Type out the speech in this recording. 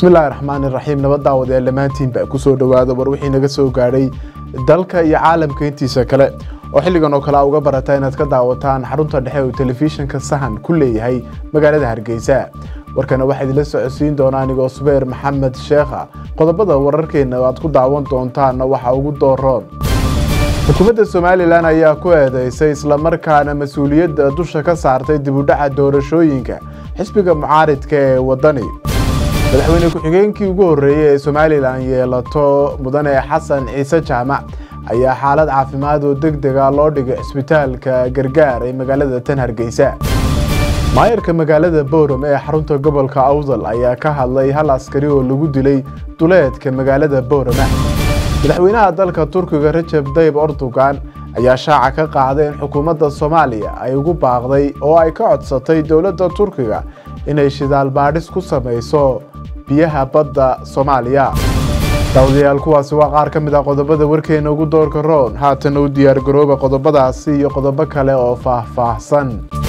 bismillahi raxmaani raxiim nabad daawadayaal dhammaantiinba kusoo dhowaada war wixii naga soo gaadhay dalka iyo caalamka intiisa kale oo xilligan oo kale a uga barata inaad ka daawataan xarunta dhexe uu telefishinka sahan ku leeyahay magaalada hargeysa warkana waxaa idinla socodsiin doona anigoo subeer maxamed sheekha qodobada wararkeena aad ku daawan doontaanna waxaa ugu dooroon xukuumadda somalilan ayaa ku eedeysay islamarkaana mas-uuliyadda dusha ka saartay dibudhaca doorashooyinka xisbiga mucaaridka ee wadani madaxweyne ku-xigeenkii ugu horreeyey ee somalilan yeelato mudane xasan ciise jaamac ayaa xaalad caafimaad oo deg dega loo dhigay cisbitaalka gargaar ee magaalada tan hargeysa maayarka magaalada bowram ee xarunta gobolka awdal ayaa ka hadlay hal askari oo lagu dilay duleedka magaalada bowrama madaxweynaha dalka turkiga rajab dayib erdogan ayaa shaaca ka qaaday in xukuumadda soomaaliya ay ugu baaqday oo ay ka codsatay dowladda turkiga inay shidaal baadhis ku samayso biyaha badda soomaaliya daawadayaal kuwaasi waa qaar ka mid ah qodobada warkeena ugu doorka roon haatan u diyaar garooba qodobadaasi iyo qodobo kale oo faahfaahsan